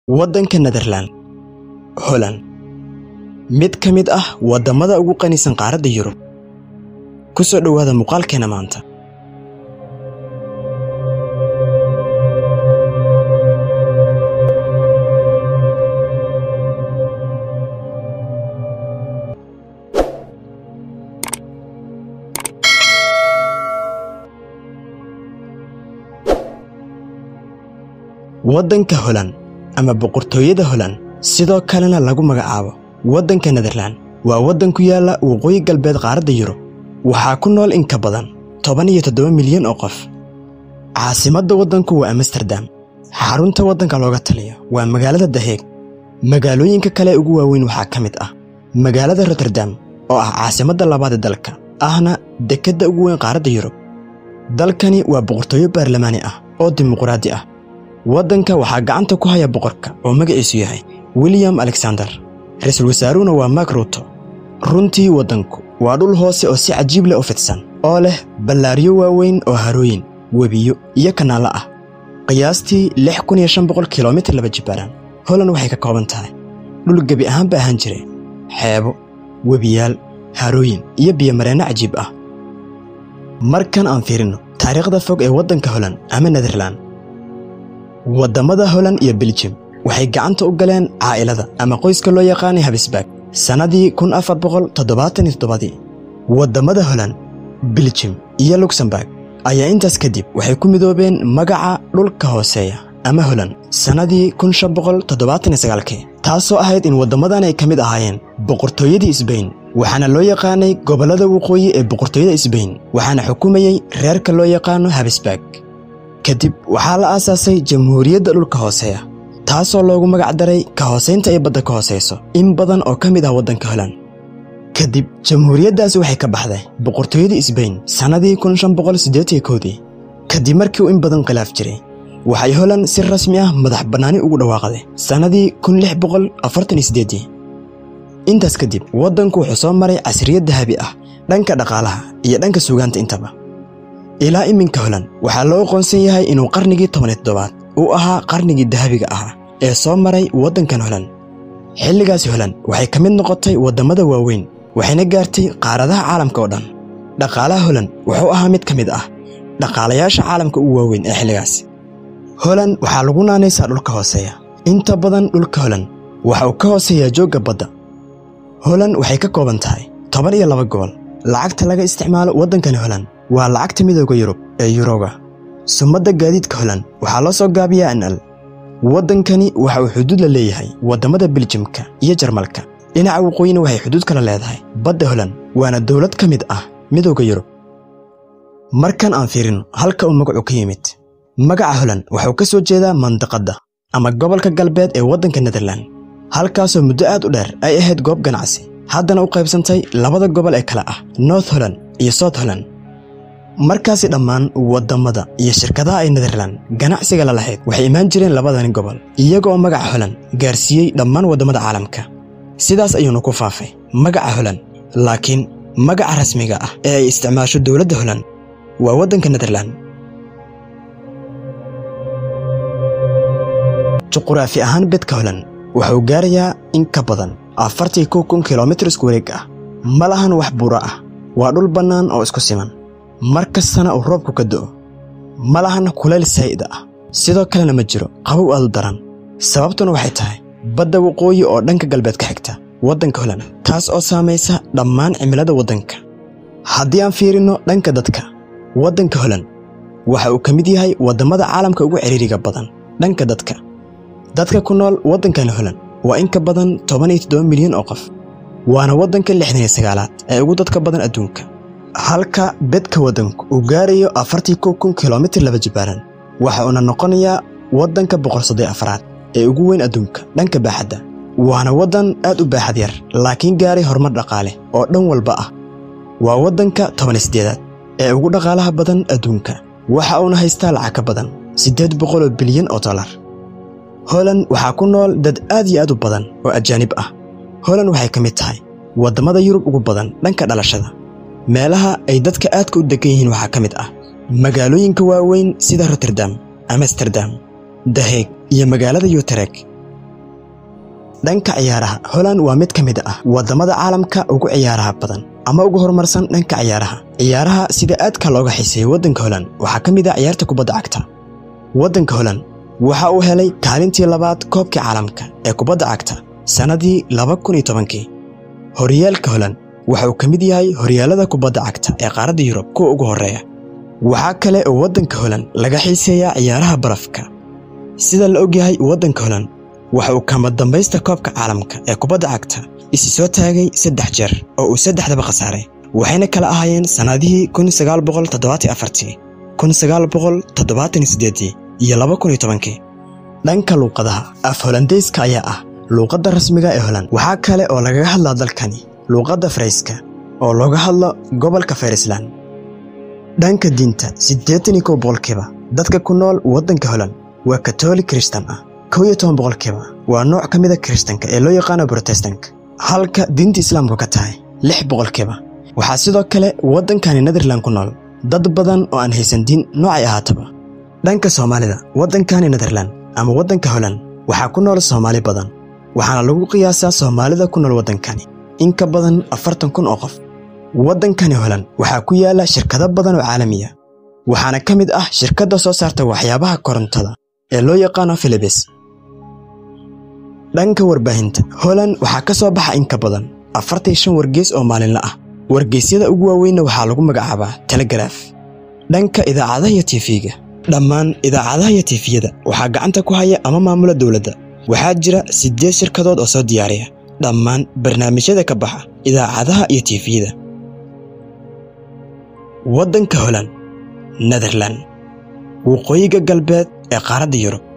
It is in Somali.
waddanka Nederland Holland mid ka mid ah waddamada ugu qanisan qaaradda Yurub ku soo dhowaada muuqaalkeena maanta waddanka Holland ama boqortooyada Holland sidoo kalena lagu magacaabo waddanka Nederland waa waddan ku yaala waqooyi galbeed qaaradda Yurub waxaa ku nool in ka badan toban iyo toddoba milyan oo qof caasimadda waddanku waa Amsterdam xarunta waddanka looga taliyo waa magaalada The Hague magaalooyinka kale ugu waaweyn waxaa ka mid ah magaalada Rotterdam oo ah caasimadda labaad ee dalka ahna dekedda ugu weyn qaaradda Yurub dalkani waa boqortooyo baarlamaani ah oo dimuqraadi ah waddanka waxaa gacanta ku haya boqorka oo magaciisu yahay william alexander ra-iisul wasaaruhuna waa mark ruuto runtii waddanku waa dhul hoose oo si cajiib leh u fidsan oo leh ballaaryo waaweyn oo harooyin webiyo iyo kanaallo ah qiyaastii lix kun iyo shan boqol kilomitir laba jibbaaraan holand waxay ka kooban tahay dhul gebi ahaanba ahaan jiray xeebo webiyaal harooyin iyo biyomareenno cajiib ah markan aan fiirinno taariikhda fog ee waddanka holand ama nederland waddamada Holland iyo Belgium waxay gacanta u galeen caa'ilada ama qoyska loo yaqaanay Habsburg sannadii kun afar boqol toddobaatan iyo toddobadii waddamada Holland Belgium iyo Luxembourg ayaa intaas kadib waxay ku midoobeen magaca dhulka hooseeya ama Holland sannadii kun shan boqol toddobaatan iyo sagaalkii taasoo ahayd in waddamadan ay ka mid ahaayeen boqortooyadii Isbayn waxaana loo yaqaanay gobollada waqooyi ee boqortooyada Isbayn waxaana xukumayey reerka loo yaqaano Habsburg kadib waxaa la aasaasay jamhuuriyadda dhulka hooseeya taasoo loogu magac daray ka hoosaynta ay badda ka hoosayso in badan oo ka mid ah waddanka Holland kadib jamhuuriyaddaasi waxay ka baxday boqortooyadii Isbayn sannadii kun shan boqol siddeed iyo kowdii kadib markii uu in badan khilaaf jiray waxay Holland si rasmi ah madax bannaani ugu dhawaaqday sannadii kun lix boqol afartan iyo siddeedii intaas kadib waddanku wuxuu soo maray casriyad dahabi ah dhanka dhaqaalaha iyo dhanka suugaanta intaba ilaa iminka Holland waxaa loo aqoonsan yahay inuu qarnigii toban iyo toddobaad uu ahaa qarnigii dahabiga ahaa ee soo maray waddankan Holland xilligaasi Holland waxay ka mid noqotay waddamada waaweyn waxayna gaartay qaaradaha caalamka oo dhan dhaqaalaha Holland wuxuu ahaa mid ka mid ah dhaqaalayaasha caalamka ugu waaweyn ee xilligaasi Holland waxaa lagu naanaysaa dhulka hooseeya inta badan dhulka Holland waxa uu ka hooseeyaa joogga badda Holland waxay ka kooban tahay toban iyo laba gobol lacagta laga isticmaalo waddankani Holland waa lacagta midooda Yurub ee Yuroga sumadda gaadiidka Holland waxaa loo soo gaabiyaa NL waddankani waxa uu xuduud la leeyahay waddamada Belgiumka iyo Jarmalka dhinaca waqooyina waxay xuduud kala leedahay badda Holland waana dowlad ka mid ah midooda Yurub markan aan fiirino halka uu magacu ka yimid magaca Holland wuxuu ka soo jeedaa mandaqadda ama gobolka galbeed ee waddanka Nederland halkaasoo muddo aad u dheer ay ahayd goob ganacsi haddana u qaybsantay labada gobol ee kale ah North Holland iyo South Holland markaasi dhammaan waddamada iyo shirkadaha ay Nederland ganacsiga la lahayd waxay imaan jireen labadani gobol iyagoo magaca Holland gaarsiiyey dhammaan waddamada caalamka sidaas ayuuna ku faafay magaca Holland laakiin magaca rasmiga ah ee ay isticmaasho dowladda Holland waa waddanka Nederland juquraafi ahaan bedka Holland wuxuu gaarayaa in ka badan afartii kow kun kilomitir isku wareeg ah ma lahan wax buuro ah waa dhul bannaan oo isku siman mar kastana uu roobku ka do'o ma lahan kulayl saa'id ah sidoo kalena ma jiro qabow aad u daran sababtuna waxay tahay badda waqooyi oo dhanka galbeed ka xigta waddanka Holland taas oo saamaysa dhammaan cimilada waddanka haddii aan fiirino dhanka dadka waddanka Holland waxa uu ka mid yahay waddamada caalamka ugu ciriiriga badan dhanka dadka dadka ku nool waddankani Holland waa in ka badan toban iyo toddoba milyan oo qof waana waddanka lixdan iyo sagaalaad ee ugu dadka badan adduunka halka bedka waddanku uu gaarayo afartii kow kun kilomitir laba jibbaaran waxa uuna noqonayaa waddanka boqol soddon afraad ee ugu weyn adduunka dhanka baaxadda waana waddan aad u baaxad yar laakiin gaaray horumar dhaqaale oo dhan walba ah waa waddanka toban iyo siddeedaad ee ugu dhaqaalaha badan adduunka waxa uuna haystaa lacag ka badan siddeed boqol oo bilyan oo dollar Holland waxaa ku nool dad aad iyo aad u badan oo ajaanib ah Holland waxay ka mid tahay waddamada Yurub ugu badan dhanka dhalashada meelaha ay dadka aadka u degan yihiin waxaa ka mid ah magaalooyinka waaweyn sida Rotterdam Amsterdam The Hague iyo magaalada Utrecht dhanka ciyaaraha holand waa mid ka mid ah waddamada caalamka ugu ciyaaraha badan ama ugu horumarsan dhanka ciyaaraha ciyaaraha sida aadka looga xiiseeyo waddanka holand waxaa ka mid ah ciyaarta kubadda cagta waddanka holand waxa uu helay kaalintii labaad koobkii caalamka ee kubadda cagta sannadii laba kun iyo tobankii horyaalka holand waxa uu ka mid yahay horyaalada kubadda cagta ee qaaradda yurub kuwa ugu horreeya waxaa kale oo waddanka holand laga xiiseeyaa ciyaaraha barafka sida la ogyahay waddanka holand waxa uu kama dambaysta koobka caalamka ee kubadda cagta isi soo taagay saddex jeer oo uu saddexdaba khasaaray waxayna kala ahaayeen sannadihii kun sagaal boqol toddobaatan afartii kun sagaal boqol toddobaatan sideedii iyo laba kun iyo tobankii dhanka luuqadaha af holandeyska ayaa ah luuqadda rasmiga ee holand waxaa kale oo lagaga hadlaa dalkani luuqadda farayska oo looga hadlo gobolka farisland dhanka diinta siddeetan iyo kow boqolkiiba dadka ku nool waddanka holand waa katoolik kiristan ah kow iyo toban boqolkiiba waa nooc ka mida kiristanka ee loo yaqaano brotestanka halka diinta islaamku ka tahay lix boqolkiiba waxaa sidoo kale waddankani netherland ku nool dad badan oo aan haysan diin noocay ahaataba dhanka soomaalida waddankani netherland ama waddanka holand waxaa ku nool soomaali badan waxaana lagu qiyaasaa soomaalida ku nool waddankani in ka badan afartan kun oo qof waddankani holand waxaa ku yaala shirkado badan oo caalamiya waxaana ka mid ah shirkadda soo saarta waxyaabaha korontada ee loo yaqaano filibis dhanka warbaahinta holand waxaa ka soo baxa in ka badan afartan shan wargeys oo maalinle ah wargeysyada ugu waaweynna waxaa lagu magacaabaa telegaraaf dhanka idaacadaha iyo tiifiga dhammaan idaacadaha iyo tiifiyada waxaa gacanta ku haya ama maamula dowladda waxaa jira siddeed shirkadood oo soo diyaariya dhammaan barnaamijyada ka baxa idaacadaha iyo tiifiyada waddanka holand netherland waqooyiga galbeed ee qaaradda yurub